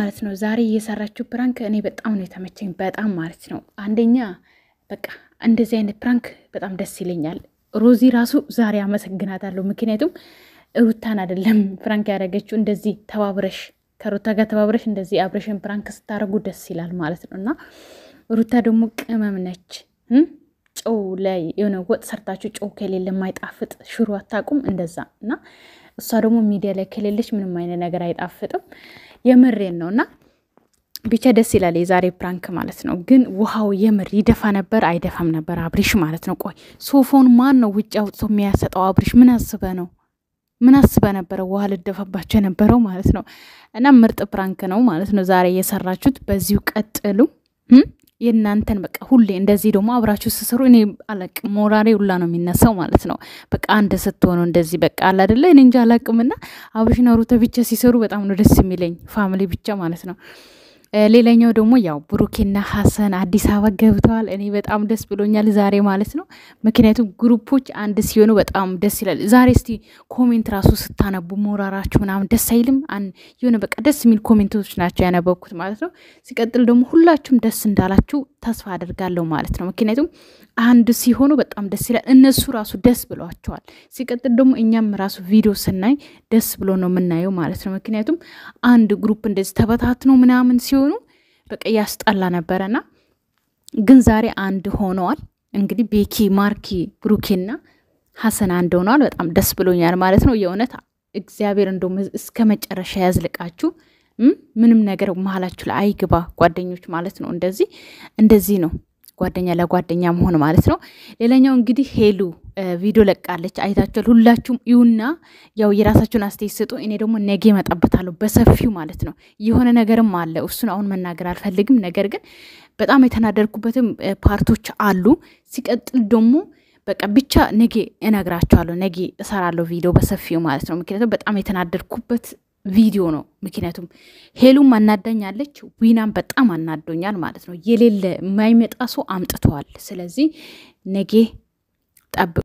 ማለት ነው ዛሬ እየሰራችው ፕራንክ እኔ በጣም ነው የተመቸኝ፣ በጣም ማለት ነው። አንደኛ በቃ እንደዚህ አይነት ፕራንክ በጣም ደስ ይለኛል። ሮዚ ራሱ ዛሬ አመሰግናታለሁ። ምክንያቱም ሩታን አይደለም ፕራንክ ያደረገችው እንደዚህ ተባብረሽ ከሩታ ጋር ተባብረሽ እንደዚህ አብረሽን ፕራንክ ስታደርጉ ደስ ይላል ማለት ነው። እና ሩታ ደግሞ ቅመም ነች። ጨው ላይ የሆነ ወጥ ሰርታችሁ ጨው ከሌለ የማይጣፍጥ ሽሮ አታውቁም እንደዛ እና እሷ ደግሞ ሚዲያ ላይ ከሌለች ምንም አይነት ነገር አይጣፍጥም። የምሬን ነው እና ብቻ ደስ ይላል የዛሬ ፕራንክ ማለት ነው። ግን ውሃው የምር ይደፋ ነበር አይደፋም ነበር አብሪሽ ማለት ነው። ቆይ ሶፎን ማን ነው ውጭ አውጥቶ የሚያሰጠው? አብሪሽ ምን አስበ ነው ምን አስበ ነበረ ውሃ ልደፋባቸው የነበረው ማለት ነው። እና ምርጥ ፕራንክ ነው ማለት ነው ዛሬ የሰራችሁት። በዚሁ ቀጥሉ። የእናንተን በቃ ሁሌ እንደዚህ ደግሞ አብራችሁ ስሰሩ እኔ አለቅ ሞራሬ ሁላ ነው የሚነሳው ማለት ነው። በቃ አንድ ስትሆኑ እንደዚህ በቃ አለ አይደለ? እኔ እንጂ አላቅምና አብርሽና ሩታ ብቻ ሲሰሩ በጣም ነው ደስ የሚለኝ ፋሚሊ ብቻ ማለት ነው። ሌላኛው ደግሞ ያው ብሩኬና ሀሰን አዲስ አበባ ገብተዋል። እኔ በጣም ደስ ብሎኛል ዛሬ ማለት ነው። ምክንያቱም ግሩፖች አንድ ሲሆኑ በጣም ደስ ይላል። ዛሬ እስቲ ኮሜንት ራሱ ስታነቡ ሞራራችሁ ምናምን ደስ አይልም? የሆነ በቃ ደስ የሚል ኮሜንቶች ናቸው ያነበብኩት ማለት ነው። ሲቀጥል ደግሞ ሁላችሁም ደስ እንዳላችሁ ተስፋ አደርጋለሁ ማለት ነው። ምክንያቱም አንድ ሲሆኑ በጣም ደስ ይላል። እነሱ ራሱ ደስ ብሏቸዋል። ሲቀጥል ደግሞ እኛም ራሱ ቪዲዮ ስናይ ደስ ብሎ ነው የምናየው ማለት ነው። ምክንያቱም አንድ ግሩፕ እንደዚህ ተበታትኖ ምናምን ሲሆኑ በቃ ያስጠላ ነበረና ግን ዛሬ አንድ ሆነዋል። እንግዲህ ቤኪ፣ ማርኪ፣ ብሩኬና ሀሰን አንድ ሆነዋል። በጣም ደስ ብሎኛል ማለት ነው። የእውነት እግዚአብሔር እንደውም እስከ መጨረሻ ያዝልቃችሁ። ምንም ነገር መሀላችሁ ላይ አይግባ ጓደኞች ማለት ነው። እንደዚህ እንደዚህ ነው ጓደኛ ለጓደኛ መሆን ማለት ነው። ሌላኛው እንግዲህ ሄሉ ቪዲዮ ለቃለች፣ አይታችኋል። ሁላችሁም ይሁና ያው የራሳችሁን አስተያየት ስጡ። እኔ ደግሞ ነገ እመጣበታለሁ በሰፊው ማለት ነው። የሆነ ነገርም አለ፣ እሱን አሁን መናገር አልፈልግም። ነገር ግን በጣም የተናደርኩበትም ፓርቶች አሉ። ሲቀጥል ደግሞ በቃ ብቻ ነገ እነግራችኋለሁ። ነገ እሰራለሁ ቪዲዮ በሰፊው ማለት ነው። ምክንያቱም በጣም የተናደርኩበት ቪዲዮ ነው። ምክንያቱም ሄሉም አናዳኛለች፣ ዊናም በጣም አናዶኛል ማለት ነው። የሌለ የማይመጣ ሰው አምጥተዋል። ስለዚህ ነገ ጠብቁ።